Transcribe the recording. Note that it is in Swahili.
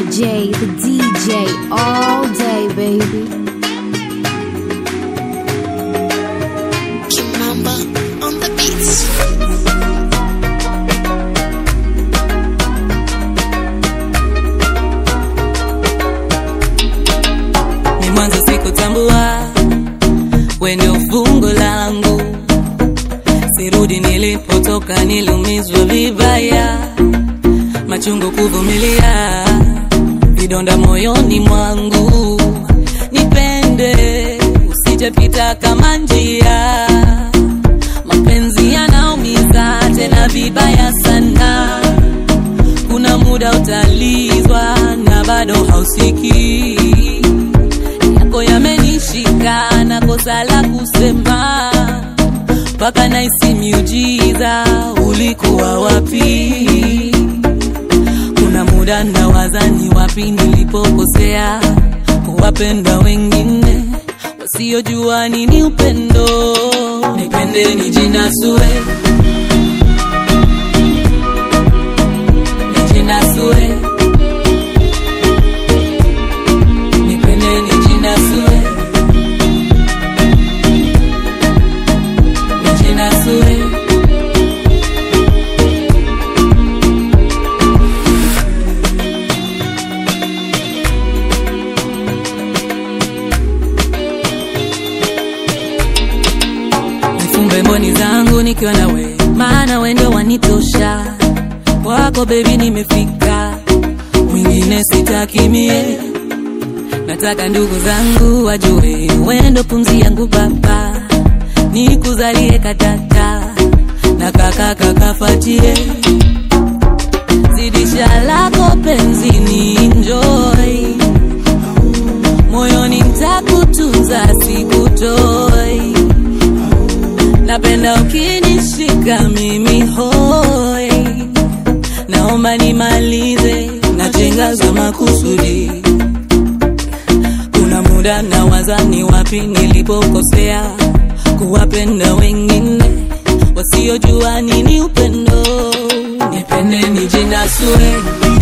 J, the DJ, all day, baby. Kimamba on the beats. ni mwanzo sikutambua wende ufungo langu sirudi nilipotoka niliumizwa vibaya machungu kuvumilia vidonda moyoni mwangu nipende usijepita kama njia mapenzi yanaumiza tena vibaya sana kuna muda utalizwa na bado hausikii yako yamenishika na kosa la kusema mpaka naisi miujiza ulikuwa wapi kuna muda nawaza ni wapi nilipokosea kuwapenda wengine wasiojua nini upendo nipende nijinasue nijinasue nipende nijinasue nijinasue nifumbe mboni zangu nikiwa nawe maana wendo wanitosha wako bebi nimefika mwingine sitakimie nataka ndugu zangu wajue wendo pumzi yangu baba nikuzalie katata na kakaka kafatie zidisha lako penzini enjoy moyoni ntakutunza sikutoi napenda ukinishika mimi hoi naomba nimalize najenga za makusudi kuna muda na wazani wapi nilipokosea kuwapenda wengine wasiojua nini upendo nipende nijinasue